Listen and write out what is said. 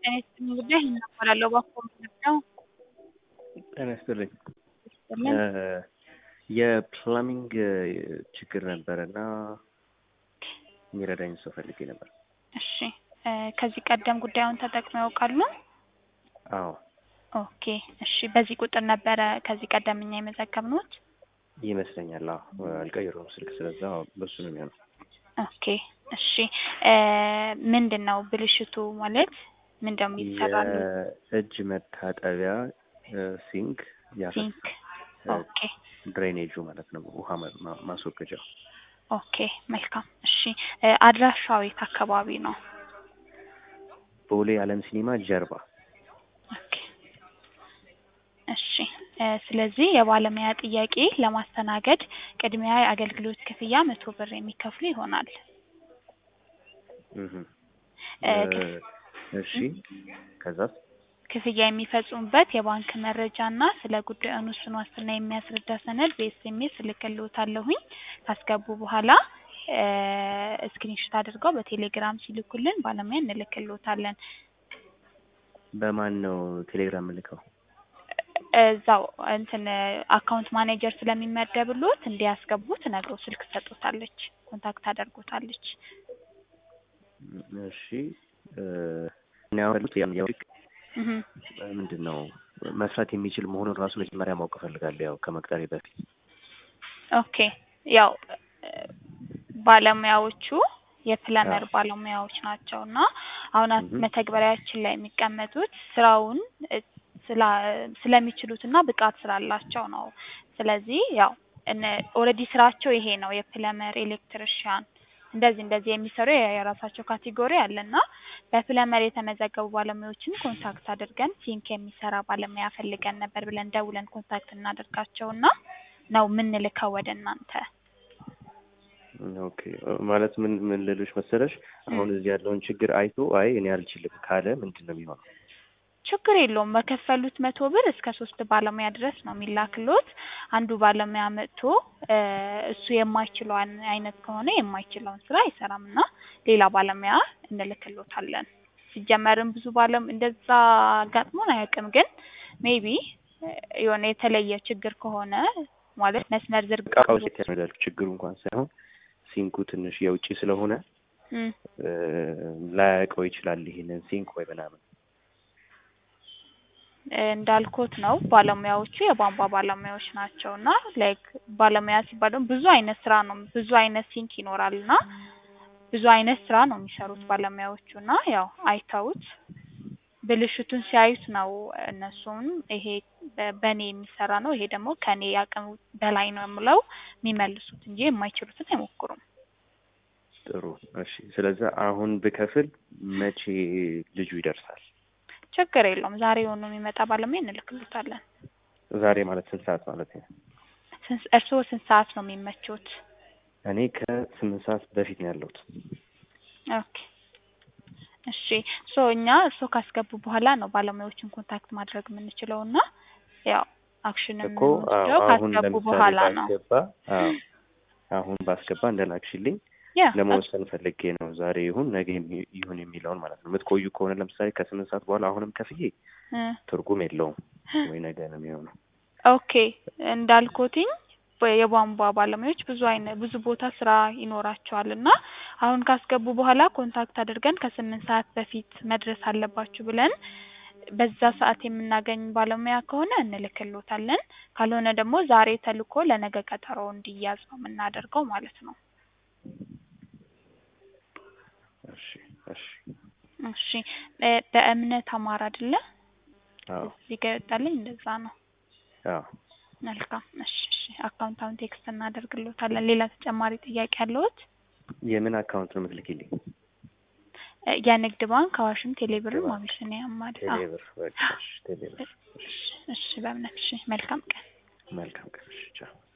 ጤና ይስጥልኝ ጉዳይ እናባላለሁ እባክዎ ምንድን ነው? ጤና ይስጥልኝ። ይስጥልኝ። የፕላሚንግ ችግር ነበረ እና የሚረዳኝ ሰው ፈልጌ ነበር። እሺ እ ከዚህ ቀደም ጉዳዩን ተጠቅመው ያውቃሉ? አዎ ኦኬ እሺ በዚህ ቁጥር ነበረ ከዚህ ቀደም እኛ የመዘገብነዎት? ይመስለኛል። አዎ አልቀየሩም ስልክ፣ ስለዛ በሱ ነው የሚሆነው። ኦኬ እሺ እ ምንድን ነው ብልሽቱ ማለት ምንድን ነው የሚሰራሉ? የእጅ መታጠቢያ ሲንክ ያፈሳል። ሲንክ ኦኬ ድሬኔጁ ማለት ነው፣ ውሃ ማ- ማ- ማስወገጃው። ኦኬ መልካም እሺ እ አድራሻው የት አካባቢ ነው? ቦሌ አለም ሲኒማ ጀርባ። ኦኬ እሺ እ ስለዚህ የባለሙያ ጥያቄ ለማስተናገድ ቅድሚያ የአገልግሎት ክፍያ መቶ ብር የሚከፍሉ ይሆናል። እህ እ እ እሺ ከዛስ? ክፍያ የሚፈጽሙበት የባንክ መረጃ እና ስለ ጉዳዩ ውስን ዋስትና የሚያስረዳ ሰነድ በኤስኤምኤስ እልክልዎታለሁኝ። ካስገቡ በኋላ እ ስክሪንሾት አድርገው በቴሌግራም ሲልኩልን ባለሙያ እንልክልዎታለን። በማን ነው ቴሌግራም ልከው? እዛው እንትን አካውንት ማኔጀር ስለሚመደብልዎት እንዲያስገቡት ነግረው ስልክ ትሰጥዎታለች፣ ኮንታክት ታደርጎታለች። እሺ እ እኔ አሁን ያሉት ያው ያው እህ ምንድን ነው መስራት የሚችል መሆኑን ራሱ መጀመሪያ ማወቅ እፈልጋለሁ፣ ያው ከመቅጠሬ በፊት። ኦኬ ያው እ ባለሙያዎቹ የፕለመር አዎ። ባለሙያዎች ናቸው እና አሁን አ- እህ መተግበሪያችን ላይ የሚቀመጡት ስራውን እ ስላ ስለሚችሉት እና ብቃት ስላላቸው ነው። ስለዚህ ያው እነ ኦልሬዲ ስራቸው ይሄ ነው የፕለመር ኤሌክትሪሻን እንደዚህ እንደዚህ የሚሰሩ የ- የራሳቸው ካቴጎሪ አለ እና በፕለመር የተመዘገቡ ባለሙያዎችን ኮንታክት አድርገን ሲንክ የሚሰራ ባለሙያ ፈልገን ነበር ብለን ደውለን ኮንታክት እናደርጋቸው እና ነው የምንልከው ወደ እናንተ። ኦኬ ማለት ምን ምን ልልሽ መሰለሽ፣ አሁን እዚህ ያለውን ችግር አይቶ አይ እኔ አልችልም ካለ ምንድን ነው የሚሆነው? ችግር የለውም። በከፈሉት መቶ ብር እስከ ሶስት ባለሙያ ድረስ ነው የሚላክሎት። አንዱ ባለሙያ መጥቶ እ እሱ የማይችለው አን- አይነት ከሆነ የማይችለውን ስራ አይሰራም እና ሌላ ባለሙያ እንልክሎታለን። ሲጀመርም ብዙ ባለም እንደዛ አጋጥሞን አያውቅም፣ ግን ሜቢ የሆነ የተለየ ችግር ከሆነ ማለት መስመር ዝርግ እቃው ሴት ያስመዳል ችግሩ እንኳን ሳይሆን ሲንኩ ትንሽ የውጭ ስለሆነ እም እ ላያውቀው ይችላል ይሄንን ሲንክ ወይ ምናምን። እ እንዳልኩት ነው ባለሙያዎቹ የቧንቧ ባለሙያዎች ናቸው እና ላይክ ባለሙያ ሲባል ደግሞ ብዙ አይነት ስራ ነው ብዙ አይነት ሲንክ ይኖራል እና ብዙ አይነት ስራ ነው የሚሰሩት ባለሙያዎቹ እና ያው አይተውት ብልሽቱን ሲያዩት ነው እነሱም ይሄ በ- በእኔ የሚሰራ ነው ይሄ ደግሞ ከእኔ አቅም በላይ ነው ብለው የሚመልሱት እንጂ የማይችሉትን አይሞክሩም። ጥሩ እሺ። ስለዚህ አሁን ብከፍል መቼ ልጁ ይደርሳል? ችግር የለውም ዛሬውኑ የሚመጣ ባለሙያ እንልክልዎታለን። ዛሬ ማለት ስንት ሰዓት ማለት ነው? ስንት- እርስዎ ስንት ሰዓት ነው የሚመቾት? እኔ ከስምንት ሰዓት በፊት ነው ያለሁት። ኦኬ እሺ ሶ እኛ እርስዎ ካስገቡ በኋላ ነው ባለሙያዎችን ኮንታክት ማድረግ የምንችለው እና ያው አክሽን እኮ የምንወስደው አዎ፣ አሁን ካስገቡ ለምሳሌ በኋላ ነው። ባስገባ አዎ፣ አሁን ባስገባ እንደላክሽልኝ ያ ለመወሰን ፈልጌ ነው። ዛሬ ይሁን ነገ የሚ- ይሁን የሚለውን ማለት ነው። የምትቆዩ ከሆነ ለምሳሌ ከስምንት ሰዓት በኋላ አሁንም ከፍዬ እ ትርጉም የለውም ወይ ነገ ነው የሚሆነው። ኦኬ እንዳልኩትኝ በ- የቧንቧ ባለሙያዎች ብዙ አይነት ብዙ ቦታ ስራ ይኖራቸዋል እና አሁን ካስገቡ በኋላ ኮንታክት አድርገን ከስምንት ሰዓት በፊት መድረስ አለባችሁ ብለን በዛ ሰዓት የምናገኝ ባለሙያ ከሆነ እንልክሎታለን። ካልሆነ ደግሞ ዛሬ ተልኮ ለነገ ቀጠሮ እንዲያዝ ነው የምናደርገው ማለት ነው። እሺ እሺ። እሺ እ በእምነት አማራ አይደለ? አዎ እዚህ ጋር ይወጣልኝ እንደዛ ነው። አዎ። መልካም እሺ እሺ አካውንት አሁን ቴክስት እናደርግልዎታለን። ሌላ ተጨማሪ ጥያቄ አለዎት? የምን አካውንት ነው የምትልኪልኝ? እ የንግድ ባንክ አዋሽም ቴሌብርም ባንክ። አቢሲኒያም ማለት አዎ። ቴሌብር በቃ እሺ፣ ቴሌብር። እሺ እሺ በእምነት እሺ መልካም ቀን። መልካም ቀን። እሺ ቻው።